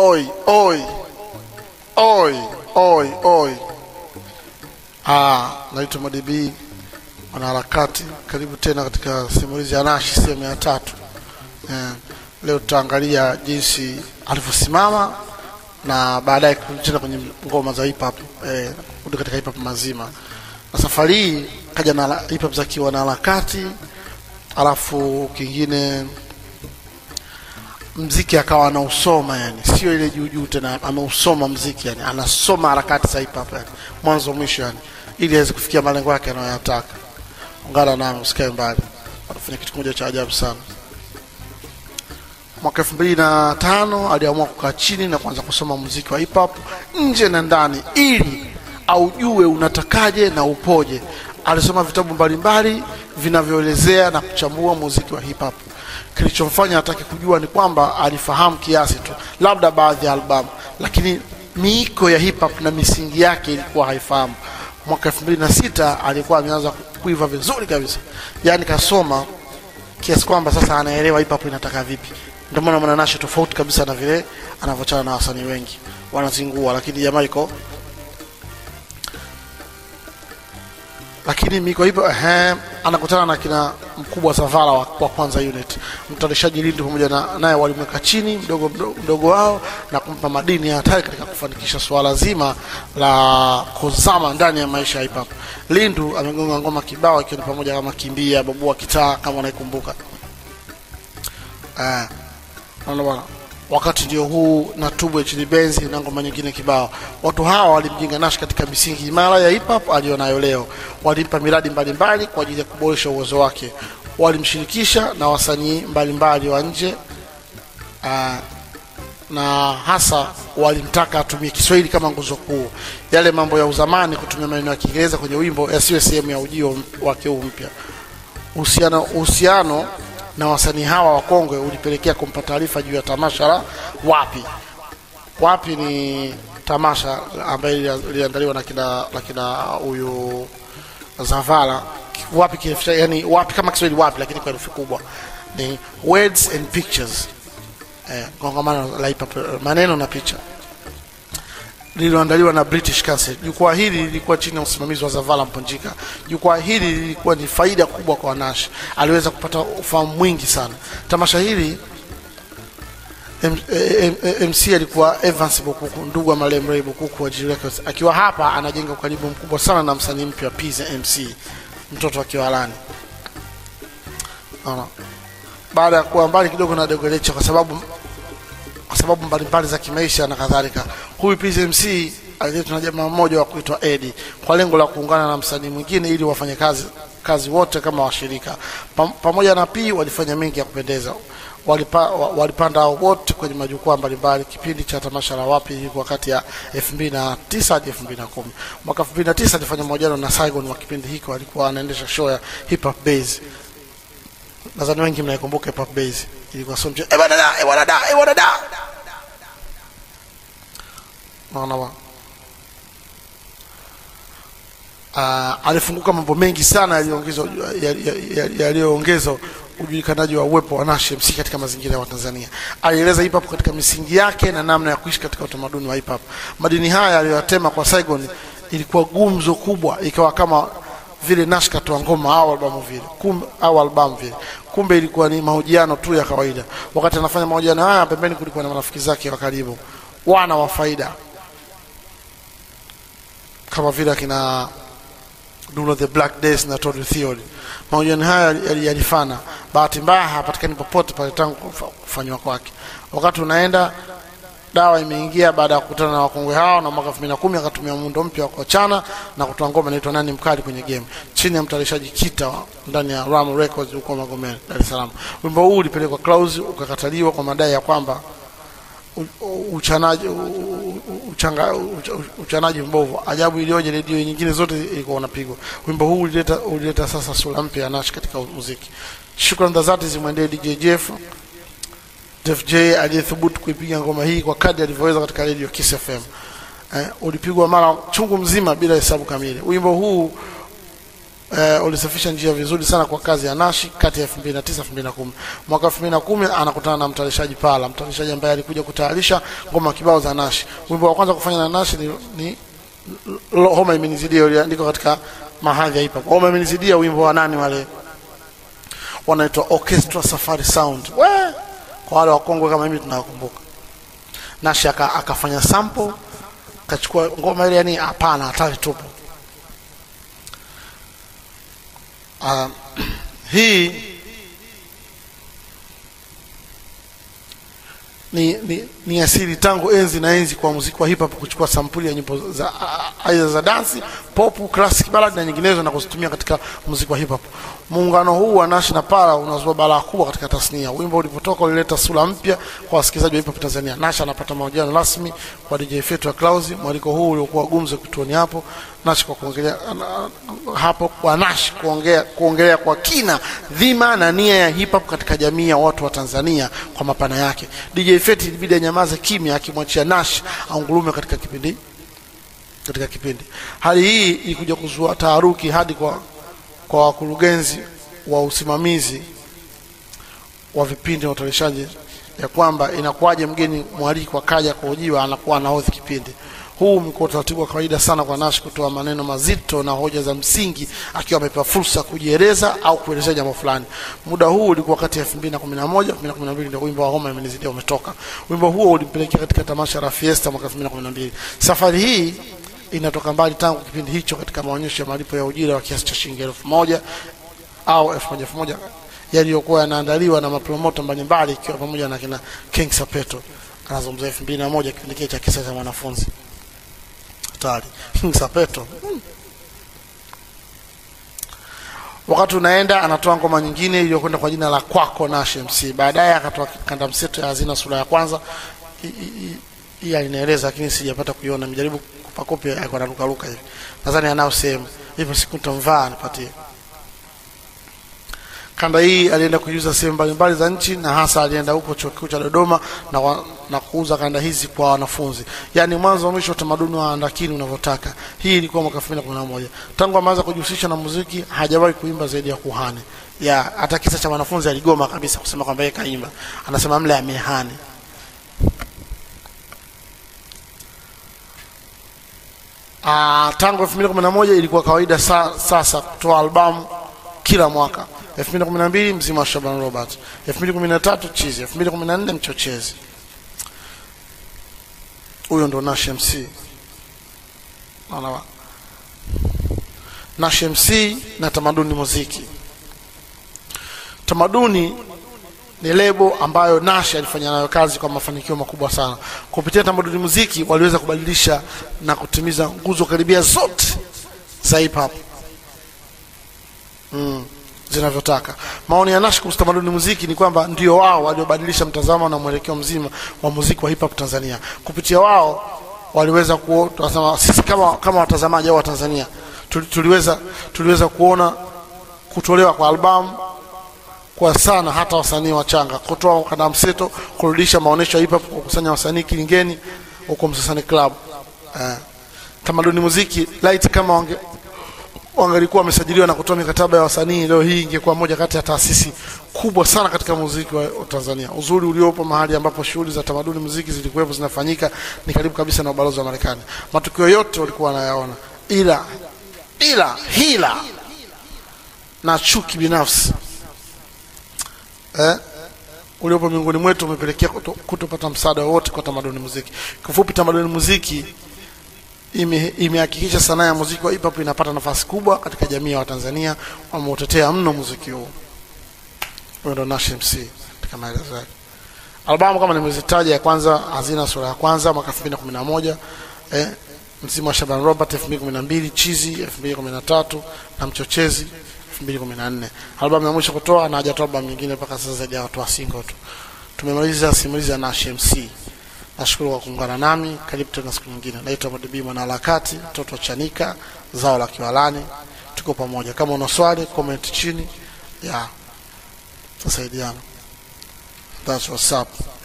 oi oi oi oi oi ah naitwa madibi mwanaharakati karibu tena katika simulizi ya nashi sehemu ya tatu eh, leo tutaangalia jinsi alivyosimama na baadaye kurudi tena kwenye ngoma za hip hop eh, kurudi katika hip hop mazima na safari hii kaja na la- hip hop za kiwanaharakati alafu kingine mziki akawa anausoma yani sio ile juu juu tena ameusoma mziki yani anasoma harakati za hip hop yani mwanzo mwisho yani ili aweze kufikia malengo yake anayoyataka ungana nami usikae mbali wanafanya kitu kimoja cha ajabu sana mwaka elfu mbili na tano aliamua kukaa chini na kuanza kusoma muziki wa hip hop nje na ndani ili aujue unatakaje na upoje alisoma vitabu mbalimbali vinavyoelezea na kuchambua muziki wa hip hop kilichomfanya atake kujua ni kwamba alifahamu kiasi tu labda baadhi ya albamu lakini miiko ya hip hop na misingi yake ilikuwa haifahamu mwaka elfu mbili na sita alikuwa ameanza kuiva vizuri kabisa yaani kasoma kiasi kwamba sasa anaelewa hip hop inataka vipi ndio maana mwananashe tofauti kabisa na vile anavyochana na wasanii wengi wanazingua lakini jamaa iko lakini miko hivyo ehe, anakutana na kina mkubwa Savala wa, wa kwanza unit mtayarishaji Lindi pamoja na naye walimweka chini mdogo, mdogo, mdogo wao na kumpa madini ya hatari katika kufanikisha suala zima la kuzama ndani ya maisha ya hip hop. Lindu amegonga ngoma kibao ikiwa ni pamoja kama kimbia babua kitaa kama unaikumbuka. Eh, naona bwana wakati ndio huu na tubu chini benzi na ngoma nyingine kibao. Watu hawa walimjenga Nash katika misingi imara ya hip hop aliyonayo leo. Walimpa miradi mbalimbali kwa ajili ya kuboresha uwezo wake. Walimshirikisha na wasanii mbalimbali wa nje ah, na hasa walimtaka atumie Kiswahili kama nguzo kuu. Yale mambo ya uzamani, kutumia maneno ya Kiingereza kwenye wimbo yasiwe sehemu ya ujio wake huu mpya uhusiano uhusiano na wasanii hawa wakongwe ulipelekea kumpa taarifa juu ya tamasha la wapi wapi ni tamasha ambaye liliandaliwa na kina na kina huyu Zavala wapi kirefu yani wapi kama Kiswahili wapi lakini kwa herufi kubwa ni words and pictures eh, kongamano la hip hop, maneno na picha lililoandaliwa na British Council. Jukwaa hili lilikuwa chini ya usimamizi wa Zavala Mponjika. Jukwaa hili lilikuwa ni faida kubwa kwa Nash, aliweza kupata ufahamu mwingi sana. Tamasha hili M- eh, eh, MC alikuwa Evans Bukuku, ndugu wa marehemu Ray Bukuku wa G Records. Akiwa hapa anajenga ukaribu mkubwa sana na msanii mpya Pizza MC, mtoto wa Kiwalani. Naona baada ya kuwa mbali kidogo na Dogelecha kwa sababu kwa sababu mbalimbali za kimaisha na kadhalika. Huyu PZMC aliletwa na jamaa mmoja wa kuitwa Eddie kwa lengo la kuungana na msanii mwingine ili wafanye kazi kazi wote kama washirika. Pam, pamoja na P walifanya mengi ya kupendeza. Walipa, wa- walipanda wote kwenye majukwaa mbalimbali. Kipindi cha tamasha la wapi ilikuwa kati ya 2009 hadi 2010. Mwaka 2009 alifanya mahojiano na Saigon wa kipindi hiko, alikuwa anaendesha show ya Hip Hop Base nadhani wengi mnaikumbuka hip hop base ilikuwa sio mchezo eh bwana da eh bwana da eh bwana da naona wa uh, alifunguka mambo mengi sana yaliyoongezwa yali- yaliyoongezwa ujulikanaji wa uwepo wa Nash MC katika mazingira ya Watanzania. Alieleza hip hop katika misingi yake na namna ya kuishi katika utamaduni wa hip hop. Madini haya aliyoyatema kwa Saigon ilikuwa gumzo kubwa, ikawa kama vile Nash katoa ngoma au albamu vile kumbe, au albamu vile, kumbe ilikuwa ni mahojiano tu ya kawaida. Wakati anafanya mahojiano haya, pembeni kulikuwa na marafiki zake wa karibu, wana wa faida kama vile akina Duno the Black Days na Todd Theory. Mahojiano haya yali- yalifana. Bahati mbaya hapatikani popote pale tangu kufa- kufanywa kwake. Wakati unaenda dawa imeingia baada ya kukutana na wakongwe hao, na mwaka 2010 akatumia muundo mpya wa kuachana na kutoa ngoma inaitwa nani mkali kwenye game chini ya mtayarishaji Kita wa- ndani ya Ram Records huko Magomeni, Dar es Salaam. Wimbo huu ulipelekwa Clouds ukakataliwa kwa madai ya kwamba u- u- uchanaji u- u- uchanga, ucha- uchanaji mbovu. Ajabu iliyoje, redio nyingine zote ilikuwa unapigwa. Wimbo huu ulileta, ulileta sasa sura mpya ya Nash katika muziki. Shukrani za dhati zimwendee DJ Jeff Def J aliyethubutu kuipiga ngoma hii kwa kadri alivyoweza katika redio Kiss FM. Eh, ulipigwa mara chungu mzima bila hesabu kamili. Wimbo huu eh, ulisafisha njia vizuri sana kwa kazi ya Nashi kati ya 2009 2010. Mwaka 2010 anakutana na mtayarishaji Pala, mtayarishaji ambaye alikuja kutayarisha ngoma kibao za Nashi. Wimbo wa kwanza kufanya na Nashi ni, ni Lo- Homa imenizidia uliandikwa katika mahadhi ya hip hop. Homa imenizidia wimbo wa nani wale wanaitwa Orchestra Safari Sound. We, kwa wale wakongwe kama mimi tunawakumbuka. Nashi aka, akafanya sample kachukua ngoma ile, yani hapana, hatari tupu. Uh, hii ni, ni, ni asili tangu enzi na enzi kwa muziki wa hip hop kuchukua sampuli ya nyimbo za aidha za dansi, pop, classic ballad na nyinginezo na kuzitumia katika muziki wa hip hop. Muungano huu wa Nash na Para unazua balaa kubwa katika tasnia. Wimbo ulipotoka ulileta sura mpya kwa wasikilizaji wa hip hop Tanzania. Nash anapata mahojiano rasmi kwa DJ Fetu wa Clouds. Mwaliko huu uliokuwa gumzo kituoni hapo Nash kwa kuongelea ana- hapo kwa Nash kuongea kuongelea kwa kina dhima na nia ya hip hop katika jamii ya watu wa Tanzania kwa mapana yake. DJ Fetu ilibidi anyamaze kimya akimwachia Nash aungulume katika kipindi katika kipindi. Hali hii ilikuja kuzua taharuki hadi kwa kwa wakurugenzi wa usimamizi wa vipindi na utayarishaji ya kwamba inakuwaje mgeni mwalikwa kaja kuhojiwa anakuwa anahodhi kipindi. Huu umekuwa utaratibu wa kawaida sana kwa Nash kutoa maneno mazito na hoja za msingi akiwa amepewa fursa kujieleza au kuelezea jambo fulani. Muda huu ulikuwa kati ya 2011 2012 ndio wimbo wa Homa imenizidia umetoka. Wimbo huo ulimpelekea katika tamasha la Fiesta mwaka 2012. Safari hii inatoka mbali tangu kipindi hicho katika maonyesho ya malipo ya ujira wa kiasi cha shilingi elfu moja au elfu moja elfu moja yaliyokuwa yanaandaliwa na mapromoto mbalimbali ikiwa pamoja na kina King Sapeto. Anazungumzia elfu mbili na moja kipindi kile cha kisa cha mwanafunzi hatari. King Sapeto hmm. Wakati unaenda anatoa ngoma nyingine iliyokwenda kwa jina la Kwako Nash MC. Baadaye akatoa kanda mseto ya Hazina sura ya kwanza. I- i- i- Hii alinaeleza lakini sijapata kuiona. Nimejaribu kupa kopi yako na luka luka hivi. Nadhani anao sehemu. Hivyo siku nitamvaa nipatie. Kanda hii alienda kuiuza sehemu mbalimbali za nchi na hasa alienda huko chuo kikuu cha Dodoma na, wa, na kuuza kanda hizi kwa wanafunzi, yaani mwanzo wa mwisho utamaduni wa andakini unavyotaka. Hii ilikuwa mwaka 2011. Tangu ameanza kujihusisha na muziki hajawahi kuimba zaidi ya kuhani ya hata kisa cha wanafunzi aligoma kabisa kusema kwamba yeye kaimba, anasema mle amehani. Ah, tangu 2011 ilikuwa kawaida sa, sasa kutoa albamu kila mwaka 2012 mzima wa Shaban Robert 2013 chizi 2014 mchochezi huyo ndo Nash MC Naona wa- Nash MC na tamaduni muziki tamaduni ni lebo ambayo Nash alifanya nayo kazi kwa mafanikio makubwa sana. Kupitia tamaduni muziki waliweza kubadilisha na kutimiza nguzo karibia zote za hip hop mm, zinavyotaka. Maoni ya Nash kuhusu tamaduni muziki ni kwamba ndio wao waliobadilisha mtazamo na mwelekeo mzima wa muziki wa hip hop Tanzania. Kupitia wao waliweza kuona, tunasema sisi kama kama watazamaji au Watanzania tuli- tuliweza tuliweza kuona kutolewa kwa albamu kwa sana hata wasanii wachanga kutoa kanda mseto kurudisha maonyesho ya hip hop kukusanya wasanii kilingeni huko Msasani Club. Eh, tamaduni muziki light kama wange wangelikuwa wamesajiliwa na kutoa mikataba ya wasanii, leo hii ingekuwa moja kati ya taasisi kubwa sana katika muziki wa wa Tanzania. Uzuri uliopo mahali ambapo shughuli za tamaduni muziki zilikuwepo zinafanyika ni karibu kabisa na ubalozi wa Marekani. Matukio yote walikuwa wanayaona, ila ila hila na chuki binafsi eh, uliopo miongoni mwetu umepelekea kuto- kutopata msaada wowote kwa tamaduni muziki. Kifupi, tamaduni muziki ime- imehakikisha sanaa ya muziki wa hip hop inapata nafasi kubwa katika jamii ya Watanzania wameutetea mno muziki huu. Huyo ndo Nash MC katika maelezo yake. Albamu kama nimezitaja, ya kwanza Hazina sura ya kwanza mwaka 2011, eh, Msimu wa Shaban Robert 2012, Chizi 2013 na Mchochezi 2014. Albamu ya mwisho kutoa na hajatoa albamu nyingine mpaka sasa zaidi ya watu single tu. Tumemaliza simulizi ya Nash MC. Nashukuru kwa kuungana nami. Karibu tena siku nyingine. Naitwa Madibi mwanaharakati, mtoto wa Chanika, zao la Kiwalani. Tuko pamoja. Kama una swali, comment chini. Ya. Tusaidiana. That's what's up.